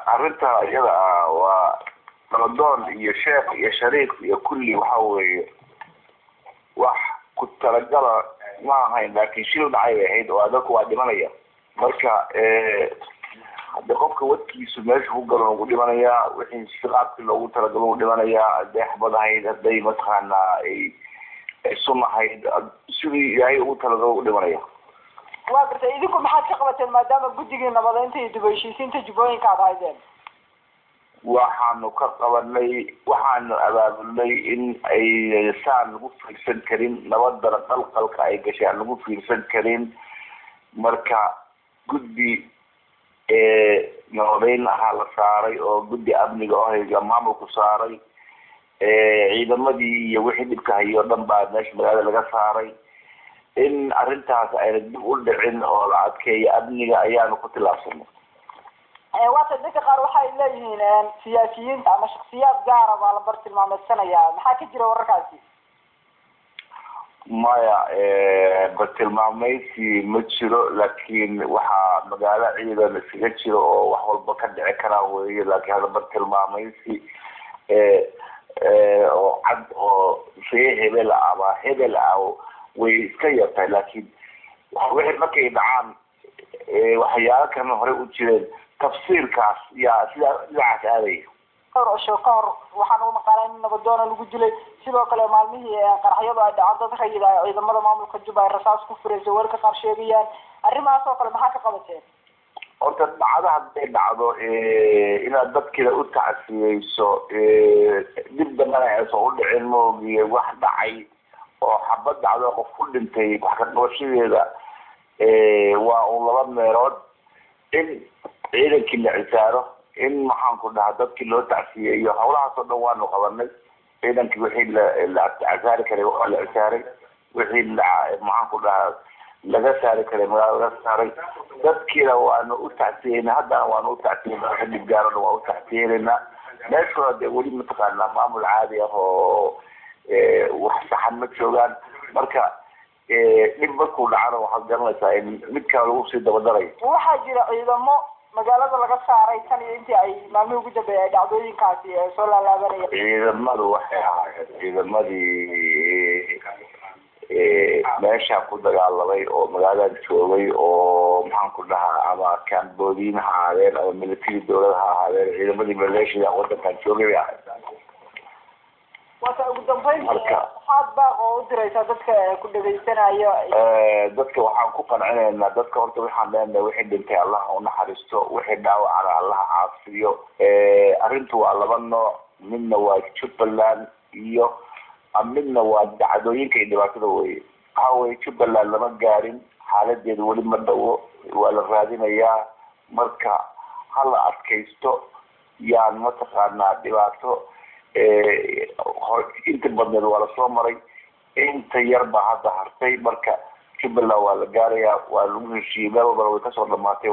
arrinta iyada ah waa naladoon iyo sheekh iyo shariik iyo kulli waxa weeye wax ku talagala ma ahayn laakin shil dhacay bay ahayd oo dadku waa dhimanaya marka hadii qofka wadkiisu meesha ku galo ugu dhimanayaa wixii siqaabkii loogu talagalo u dhimanayaa hadday xabad ahayd hadday mataqaana ay sun ahayd sidii ilaahay ugu talagalo u dhimanaya waa gartay idinku maxaad ka qabateen maadaama guddigii nabadeynta iyo dib u heshiisiinta jubbooyinka aad haydeen waxaanu ka qabanay waxaanu abaabulnay in ay saan lagu fiirsan karin nabadana qalqalka ay gashay aan lagu fiirsan karin marka guddi nabadeyn ahaa la saaray oo guddi amniga oo maamulku saaray ciidamadii iyo wixii dhibka hayo o dhan baa meesha magaalada laga saaray in arrintaas ayna dib u dhicin oo la adkeeyo amniga ayaanu ku tilaabsanay waata dadka qaar waxay leeyihiin siyaasiyiinta ama shaksiyaad gaara baa la bartilmaameedsanaya maxaa ka jira wararkaasi maya bartilmaameysi ma jiro laakiin waxaa magaalo ciidan iskaga jiro oo wax walba ka dhici karaa weeye laakiin hada bartilmaameysi oo cad oo ree hebel ah ama hebel ah way iska yartahay laakiin wixii markay dhacaan waxyaalo kalena horey u jireen tafsiirkaas yaa sidaa dhinacaas aadaya dhowr cisho ka hor waxaan u maqaalay in nabadoona lagu dilay sidoo kale maalmihii qaraxyadu ay dhacaan dad rayid ah ciidamada maamulka juba ay rasaas ku furaysa warka qaar sheegayaan arrimahaas oo kale maxaa ka qabateen horta dhacdo hadday dhacdo inaad dadkiina u tacsiyeyso dib dambana aysan u dhicin maogiye wax dhacay oo xabad dhacdo qof ku dhintay wax ka qabashadeeda waa un laba meelood in ciidankii la cisaaro in maxaan ku dhahaa dadkii loo tacsiyeeyo hawlahaas oo dhan waanu qabanay ciidankii wixii la casaari karay waa la cisaaray wixii la maxaan ku dhahaa laga saari karay magaala laga saaray dadkiina waanu u tacsiyeyna haddana waanu u tacsiyeyna wixii dhib gaaro dhan waa u tacsiyeynayna meeshuna dee weli mataqaanaa maamul caadi ah oo wax saxan ma joogaan marka dhib markuu dhacana waxaad garanaysaa in mid kale lagu sii dabadarayo waxaa jira ciidamo magaalada laga saaray tan iyo intii ay maalmihii ugu dambeeyay ay dhacdooyinkaasi soo laalaabanayeen ciidamadu waxay ahaayeen ciidamadii meesha ku dagaalamay oo magaaladan joogay oo maxaan ku dhahaa ama kamboodiin ha ahaadeen ama military dawlad ha ahaadeen ciidamadii maleeshiya wadankan joogay bay ahayd waata ugu dambeyn maxaad baaq oo u diraysaa dadka ku dhegaysanayo dadka waxaan ku qancinaynaa dadka horta waxaan leenahay wixii dhintay allaha unaxariisto wixii dhaawacana allaha caafiyo arrintu waa laba nooc midna waa jubbaland iyo midna waa dacdooyinka iyo dhibaatada weye waxa weye jubbaland lama gaarin xaaladeeda weli ma dhawo waa la raadinayaa marka hala adkaysto yaan mataqaanaa dhibaato inta badneed waa lasoo maray inta yar baa hadda hartay marka jubbaland waa la gaarayaa waa lagu heshiiyey meel walbana way kasoo dhamaatay